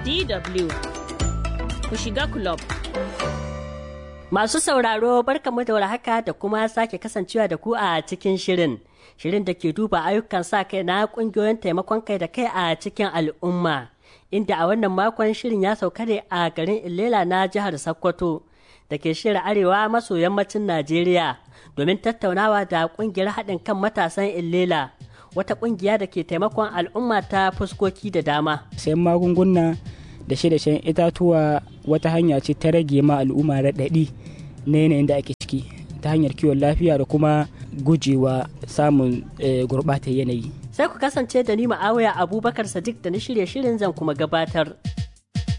DW ku shiga club. Masu sauraro barkamu da warhaka da kuma sake kasancewa da ku a cikin shirin. Shirin da ke duba ayyukan sa kai na kungiyoyin taimakon kai da kai a cikin al'umma. Inda a wannan makon shirin ya sauka ne a garin Ilela na jihar Sokoto da ke shirin arewa maso yammacin Najeriya domin tattaunawa da kungiyar haɗin kan matasan Ilela. Wata kungiya da ke taimakon al'umma ta fuskoki da dama. sayan magunguna da shi da shan itatuwa wata hanya ce ta rage ma al'umma raɗaɗi na yanayin da ake ciki ta hanyar kiwon lafiya da kuma gujewa samun gurɓatar yanayi Sai ku kasance da ni ma'awaya Abubakar Sadiq da na shirye shirin zan kuma gabatar.